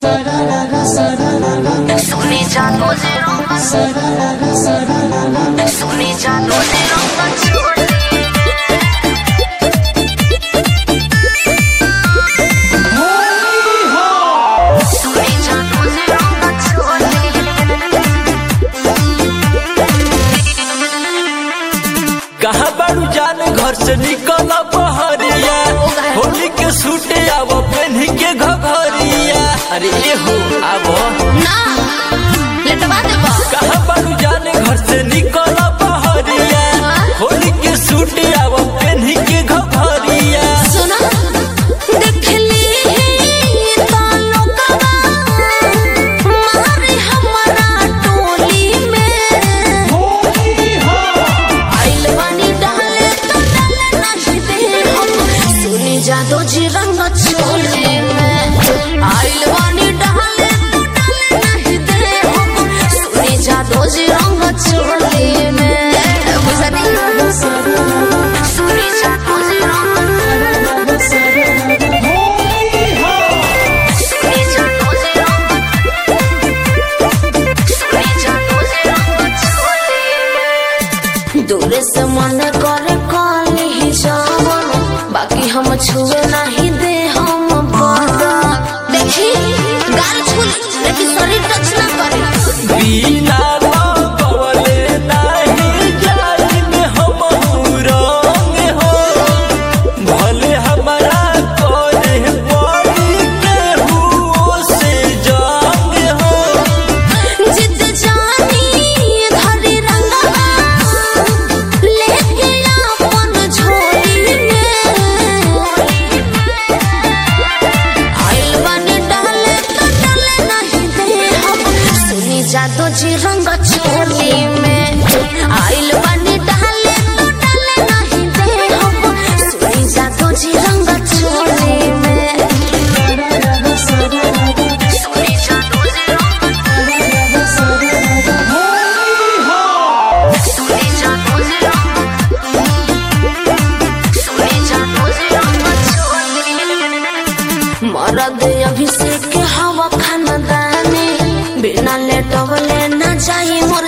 सोनी जानो जे रंग सोनी जानो जे रंग छोड़ी सोनी जानो जे रंग छोड़ी कहा बारू जान घर से निकल बहरिया होली के सूटे आव पेन्ही के घघरिया अरे ए हो आव ना लटवा देबो कहा बारू जान घर से निकल बहरिया होली के सूटे आव पेन्ही के घघरिया सुना देखली तालो कबा मारे हमारा टोली में आइल बानी डाले तो डाले नहीं दे हम सुनी जादो जी रंग चोली में आइल बानी डाले तो डाले नहीं दे हम सुनी जादो जी रंग चोली में बुझनी सुनी जादो जी रंग सुनी जादो जी रंग सुनी जादो जी रंग चोली में दूर से मन करे काली ही जावन बाकी हम छुए नहीं दे हम बड़ा देखी गाल छुली लेकिन शरीर टच ना करे बिना लगवले नाही जाई में हम रंग हो भले हमारा करे पड़ी केहू से जंग हो जिद जानी धरी रंगा लेके अपन झोली में आइल बानी डाले तो डाले नहीं दे हम सुनी जादो जी रंग चोली में आइल बानी डाले तो डाले नहीं दे हम सुनी जादो जी रंग चोली में सुनी जादो जी रंग सुनी जादो जी रंग सुनी जादो जी रंग चोली मरद अभिषेक हवा खानदानी बिना लेटवले न जाई मोर